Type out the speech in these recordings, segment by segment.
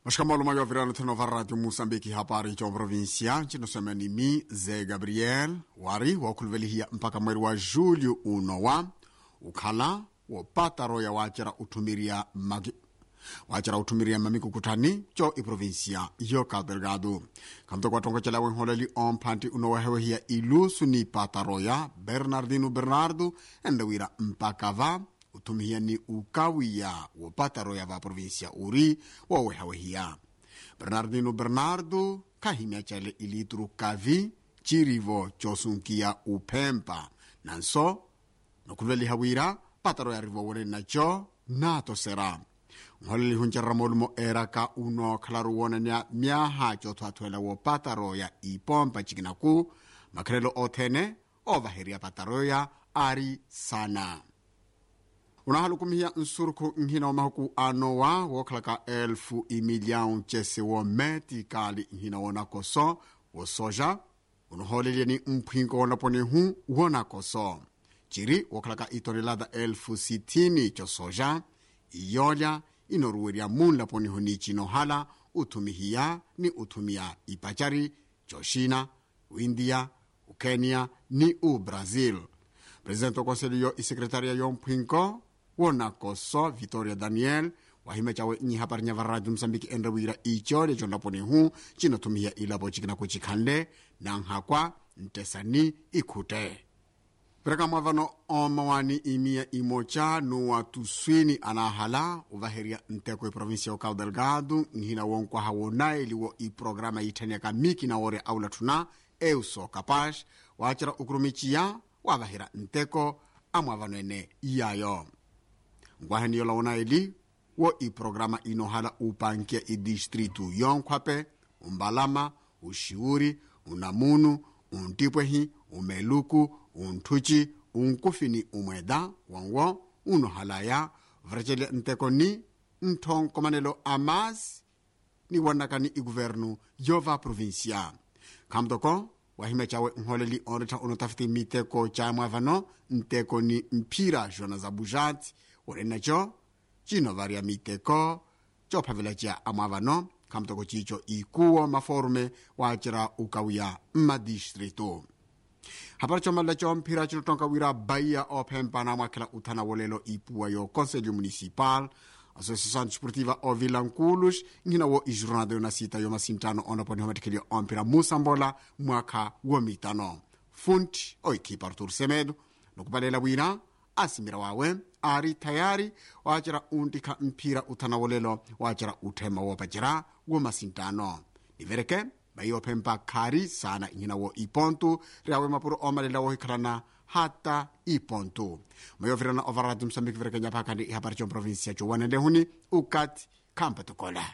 Mashikamalo mayo virano teno va radio Mosambiki hapari cho provincia nchinosema ni mi ze Gabriel wari wakulvelihia mpaka mweri wa julho unowa ukhala wopata roya wacera utumiria magi wacera utumiria mamikukutani cho iprovinsia yo Cabo Delgado kamto kwatongocela wenholeli omphanti unowahewehia ilusu ni pata roya Bernardino Bernardo endewira mpaka va utumihia ni ukawiya wopata roya va provinsia uri wowehawehia bernardino bernardo kahimya cale ilituru kavi cirivo cosunkiya uphempa nanso nokulvelihawira pata roya rivo wone naco natosera nholeli huncerera molumo eraka uno khalaru wonania myaha cothwathwela wopata roya ipompa cikinaku makhalelo othene ovaheriya pata roya ari sana unahalukumihiya nsurukhu nhina omahuku anowa wookhalaka elfu imilhão cese wometi kali nhina wonakoso wosoja unohooleliani mpwinko wonaponehu wonakoso ciri wookhalaka itonelada elfu sitini cosoja iyolya inoruwerya munlaponehu ni cinohala uthumihiya ni uthumiya ipacari coxina uindia ukenya ni ubrazil presidente okonselho yo isekretariya yomphwinko wonakoso victoria daniel wahima cawe nhihaparinya va radio moçambique enrewira ico leco ndaponehu cinothumihiya ilavo cikinaku cikhanle nanhakwa ntesani ikhute perekamwa vano omawani imiya imoca nuwa tuswini anahala uvaherya nteko iprovinsia yo cabo delgado nhina wonkwaha wonaeliwo iprograma yitthaniaka miki na ore aulathuna euso capaz wacera ukurumiciya wavahira nteko amwavano ene iyayo nkwaheniyo lawonaeli wo iprograma inohala upankia idistritu yonkhwape umbalama uxiuri unamunu untipwehi umeluku unthuci unkufini umweda wanwo unohalaya vrecelya nteko ni nthonkomanelo amasi ni wanakani iguvernu yova provincia khamtoko wahima cawe nholeli onretha unotafiti miteko camwa vano nteko ni mphira zona za bujati wonenaco cinovarya miteko cophavela cia amwa vano khamtoko cico ikuwo maforume wacera ukawiya mmadistritu hapari comalela comphira cinotonka wira baia ophempana amwakhela uthana wolelo ipuwa yo conselho municipal associação desportiva ovilanculos nhina wo ijornada yonasita yomasintano onaponeho matikhelio omphira musambola mwakha womitano funti oikhipa artur semedo nokupalela bwina asimira wawe ari tayari wacera untikha mphira uthana wolelo wacera uthema wopacera womasintano nivereke baiophempa khari sana nhina wo ipontu riawe mapuro omalela wohikhalana hata ipontu mayovirana ovaradi msambiki virekenya phakandi ihapari comprovinsia cowanelehuni ukati khampatukola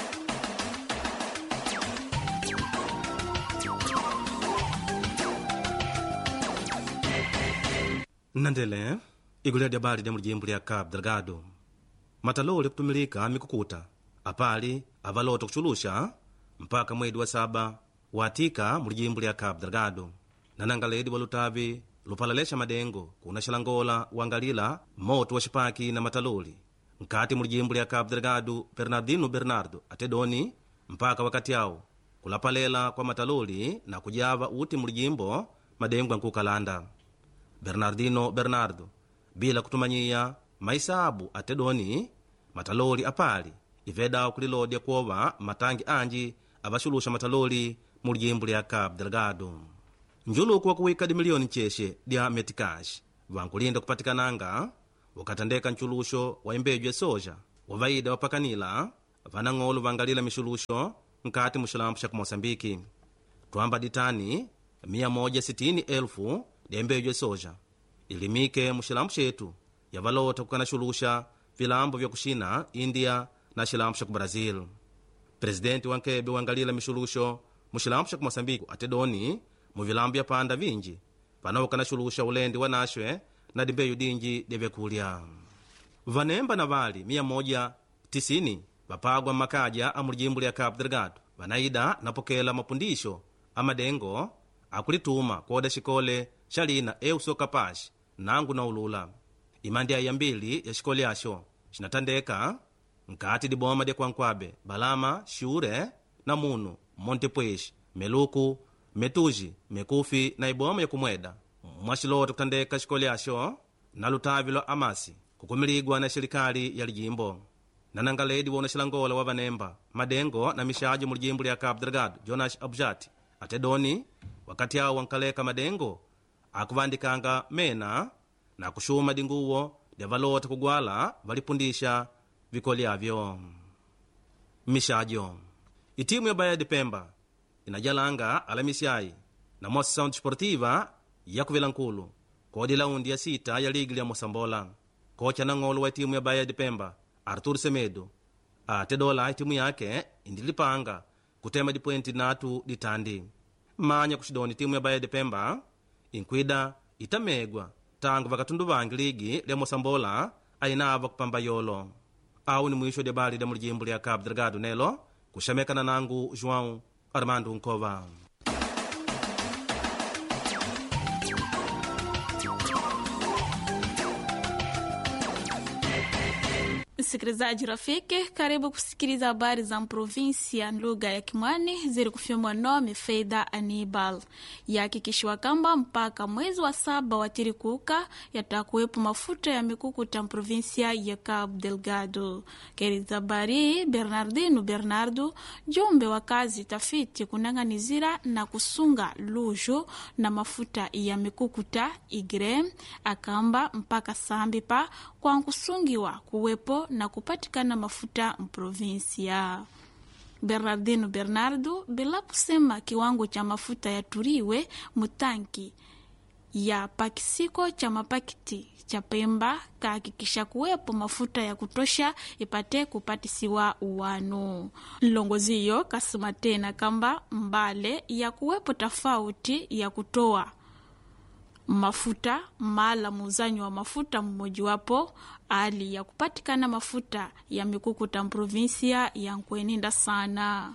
nnandele igulu lya bali lya mulijimbo lya cabo delgado mataloli kutumilika mikukuta apali avalota kuchulusha mpaka mwedi wa saba watika mulijimbo lya cabo delgado nananga ledi wa lutavi lupalalesha madengo kuna xilangola wangalila moto wa xipaki na mataloli nkati mulijimbo lya cabo delgado bernardino bernardo atedoni mpaka wakati awo kulapalela kwa mataloli na kujava uti mulijimbo madengo ankukalanda bernardino bernardo bila kutumanyiya maisabu atedoni mataloli apali ivedawo kulilodya kuova matangi anji avaxulusha mataloli mulijimbo lya cabo delgado njuluku wakuwika dimiliyoni ncexe dya metikax vankulinda kupatikananga ukatandeka nchuluxo wa imbeju ya soja wavaida wapakanila vanang'olo vangalila mixuluxo nkati muxilampu xa kumosambiki twamba ditani 160,000 dya imbeju ya soja ilimike muxilampu xetu yavalota kukana xuluxa vilambo vya kuxina india na xilampu xa ku brazil presidenti wankebe wangalila mixuluxo muxilampu xa kumosambiki atedoni muvilambo ya panda vinji panawokana xuluxa ulendi wa naxwe na dimbeyu dinji dya vyakulya vanemba na vali 190 vapagwa mmakaja a mulijimbo lya cabo delgado vanaida napokela mapundixo a madengo akulituma kuoda xikole xa lina euso capaz nangu na ulula imandi ayambili ya xikole axo xinatandeka nkati diboma dia kwankwabe balama shure na munu montepuez meluku metuji mekufi na iboma yakumweda mwaxiloto kutandeka xikolo yaxo na lutavi lwa amasi kukumiligwa na xirikali ya lijimbo nanangaledi wona xilangola wa vanemba madengo na mixaji mu lijimbo lya cabo delgado jonas abjati ate doni wakati awo wankaleka madengo akuvandikanga mena na kuxuma dinguwo dia valota kugwala valipundisha vikoli avyo mixajo itimu ya baía de pemba inajalanga alamisiai na moção desportiva ya kuvilankulu kodi laundi ya sita ya ligi lya mosambola kocha na ng'olo wa itimu ya baía de pemba artur semedo ate dola itimu yake indilipanga kutema dipoenti natu ditandi manya kuxidoni timu ya baía de pemba inkwida itamegwa tangu vakatundu vangi ligi lya mosambola ainava kupamba yolo au ni mwisho dia bali dia mulijimbo lya cabo delgado nelo kuxamekana nangu joão armando nkova msikilizaji rafiki karibu kusikiliza habari za provinsia lugha ya kimwani zilikufyomwa nome feidha anibal yahakikishiwa kamba mpaka mwezi wa saba watirikuka yatakuwepo mafuta ya mikukuta provinsia ya cabo delgado keriza habari bernardino bernardo jumbe wa kazi tafiti kunang'anizira na kusunga lujo na mafuta ya mikukuta igre akamba mpaka sambipa kwa nkusungiwa kuwepo na kupatikana mafuta mprovinsia bernardino bernardo bila kusema kiwango cha mafuta yaturiwe mutanki ya pakisiko cha mapakiti cha pemba kahakikisha kuwepo mafuta ya kutosha ipate kupatisiwa uwanu mlongozi hiyo kasema tena kamba mbale ya kuwepo tofauti ya kutoa mafuta mala muuzanyi wa mafuta mmojiwapo hali ya kupatikana mafuta ya mikukuta mprovinsia ya nkweninda sana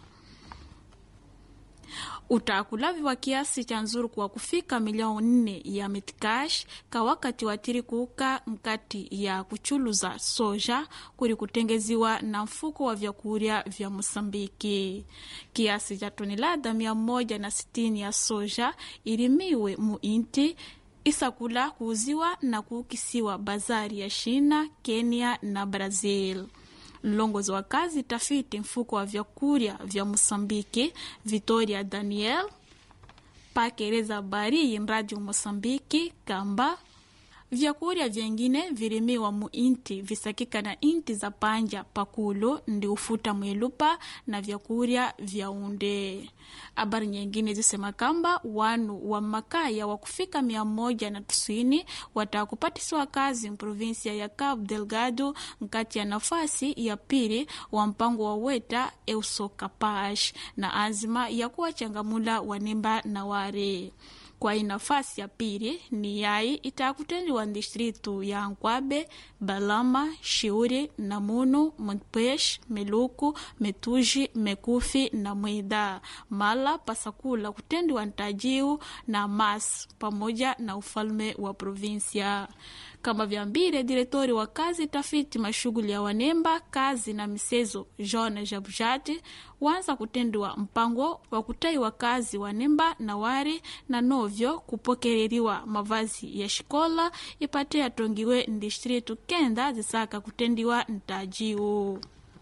utakulavi wa kiasi cha nzuru kwa kufika milioni nne ya mitikash ka wakati watiri kuuka mkati ya kuchuluza soja kuri kutengeziwa na mfuko wa vyakurya vya mosambiki kiasi cha toni lada mia moja na sitini ya soja ilimiwe muinti isakula kuuziwa na kuukisiwa bazari ya shina kenya na brazil mlongozi wa kazi tafiti mfuko wa vyakurya vya mosambiki vitoria daniel pakereza habari yinradio mosambiki kamba vyakurya vyengine vilimiwa mu inti visakika na inti za panja pakulu ndi ufuta mwelupa na vyakurya vya unde habari nyingine zisema kamba wanu wa makaya wa kufika mia moja na tisini watakupatisiwa kazi mprovinsia ya cabo delgado nkati ya nafasi ya pili wa mpango wa weta eusokapash na azima ya kuwachangamula wanemba na ware kwa hii nafasi ya pili ni yai itakutendiwa distritu ya nkwabe balama shiuri namunu montpesh meluku metuji mekufi na mwida mala pasakula kutendiwa ntajiu na mas pamoja na ufalme wa provinsia kama vyambire diretori wa kazi tafiti mashughuli ya wanemba kazi na misezo john jabujati wanza kutendiwa mpango wa kutaiwa kazi wanemba na wari na novyo kupokereriwa mavazi ya shikola ipate yatongiwe ndistritu kenda zisaka kutendiwa ntajiu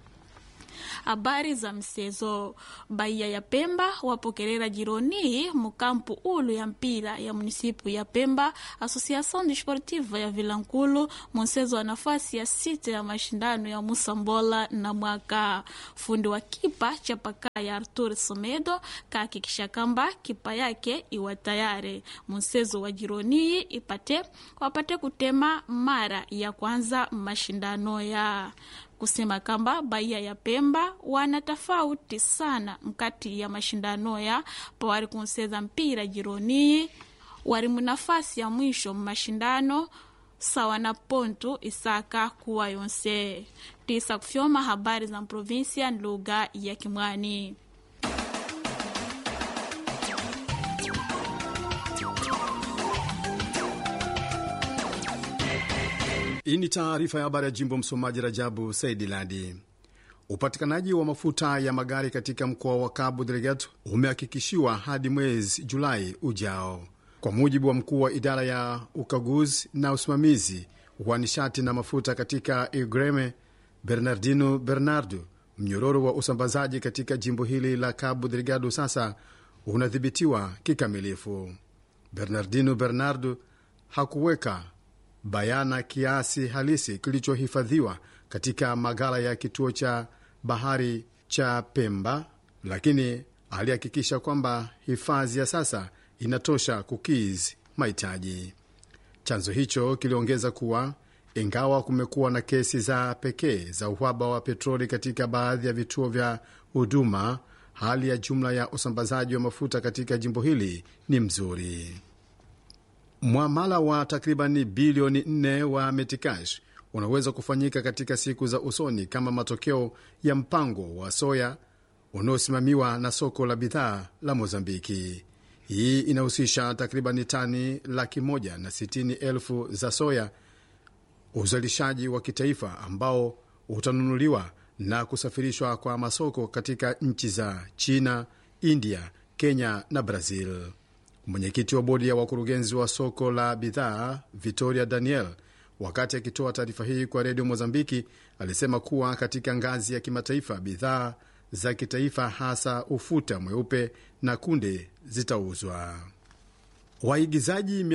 habari za msezo baia ya pemba wapokerera jironi mukampu ulu ya mpira ya munisipu ya pemba associação desportiva ya vilankulu munsezo wa nafasi ya sita ya mashindano ya musambola na mwaka fundi wa kipa cha paka ya artur somedo kahakikisha kamba kipa yake iwa tayari munsezo wa jironi ipate wapate kutema mara ya kwanza mashindano ya kusema kamba baia ya pemba wana tofauti sana mkati ya mashindano ya pawari kunseza mpira jironi wari munafasi ya mwisho mmashindano sawa na pontu isaka kuwa yonse tisa kufyoma habari za provinsia lugha ya kimwani Hii ni taarifa ya habari ya jimbo. Msomaji Rajabu Saidi Ladi. Upatikanaji wa mafuta ya magari katika mkoa wa Cabo Delgado umehakikishiwa hadi mwezi Julai ujao, kwa mujibu wa mkuu wa idara ya ukaguzi na usimamizi wa nishati na mafuta katika Igreme, Bernardino Bernardo. Mnyororo wa usambazaji katika jimbo hili la Cabo Delgado sasa unadhibitiwa kikamilifu. Bernardino Bernardo hakuweka bayana kiasi halisi kilichohifadhiwa katika maghala ya kituo cha bahari cha Pemba, lakini alihakikisha kwamba hifadhi ya sasa inatosha kukizi mahitaji. Chanzo hicho kiliongeza kuwa ingawa kumekuwa na kesi za pekee za uhaba wa petroli katika baadhi ya vituo vya huduma, hali ya jumla ya usambazaji wa mafuta katika jimbo hili ni mzuri. Mwamala wa takribani bilioni 4 wa Metikash unaweza kufanyika katika siku za usoni kama matokeo ya mpango wa soya unaosimamiwa na soko la bidhaa la Mozambiki. Hii inahusisha takribani tani laki moja na sitini elfu za soya, uzalishaji wa kitaifa ambao utanunuliwa na kusafirishwa kwa masoko katika nchi za China, India, Kenya na Brazil. Mwenyekiti wa bodi ya wakurugenzi wa soko la bidhaa Victoria Daniel, wakati akitoa taarifa hii kwa redio Mozambiki, alisema kuwa katika ngazi ya kimataifa bidhaa za kitaifa hasa ufuta mweupe na kunde zitauzwa. Waigizaji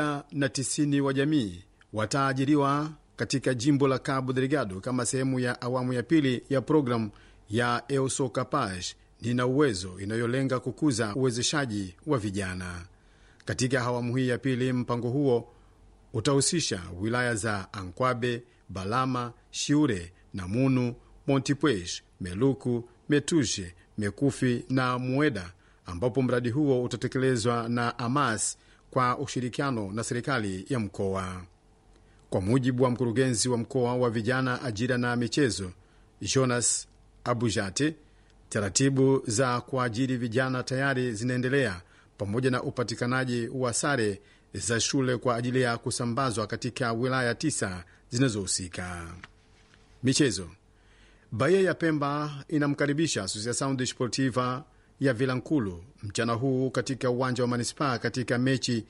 190 wa jamii wataajiriwa katika jimbo la Cabo Delgado kama sehemu ya awamu ya pili ya programu ya Euso Capaz nina uwezo inayolenga kukuza uwezeshaji wa vijana. Katika awamu hii ya pili, mpango huo utahusisha wilaya za Ankwabe, Balama, Shiure, Namunu, Montipuez, Meluku, Metushe, Mekufi na Mueda, ambapo mradi huo utatekelezwa na Amas kwa ushirikiano na serikali ya mkoa. Kwa mujibu wa mkurugenzi wa mkoa wa vijana, ajira na michezo Jonas Abujate, taratibu za kuajiri vijana tayari zinaendelea pamoja na upatikanaji wa sare za shule kwa ajili ya kusambazwa katika wilaya tisa zinazohusika. Michezo. Bahia ya Pemba inamkaribisha Associação Desportiva ya Vilankulu mchana huu katika uwanja wa manispaa katika mechi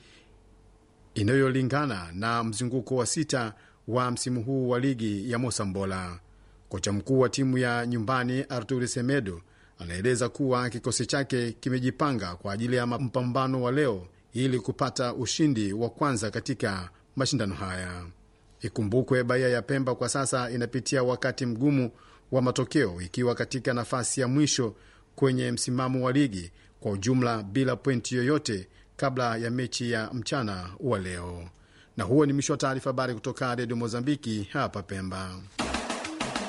inayolingana na mzunguko wa sita wa msimu huu wa ligi ya Mosambola. Kocha mkuu wa timu ya nyumbani Arturi Semedo anaeleza kuwa kikosi chake kimejipanga kwa ajili ya mpambano wa leo ili kupata ushindi wa kwanza katika mashindano haya. Ikumbukwe Bahia ya Pemba kwa sasa inapitia wakati mgumu wa matokeo, ikiwa katika nafasi ya mwisho kwenye msimamo wa ligi kwa ujumla bila pointi yoyote kabla ya mechi ya mchana wa leo. Na huo ni mwisho wa taarifa habari kutoka Redio Mozambiki hapa Pemba.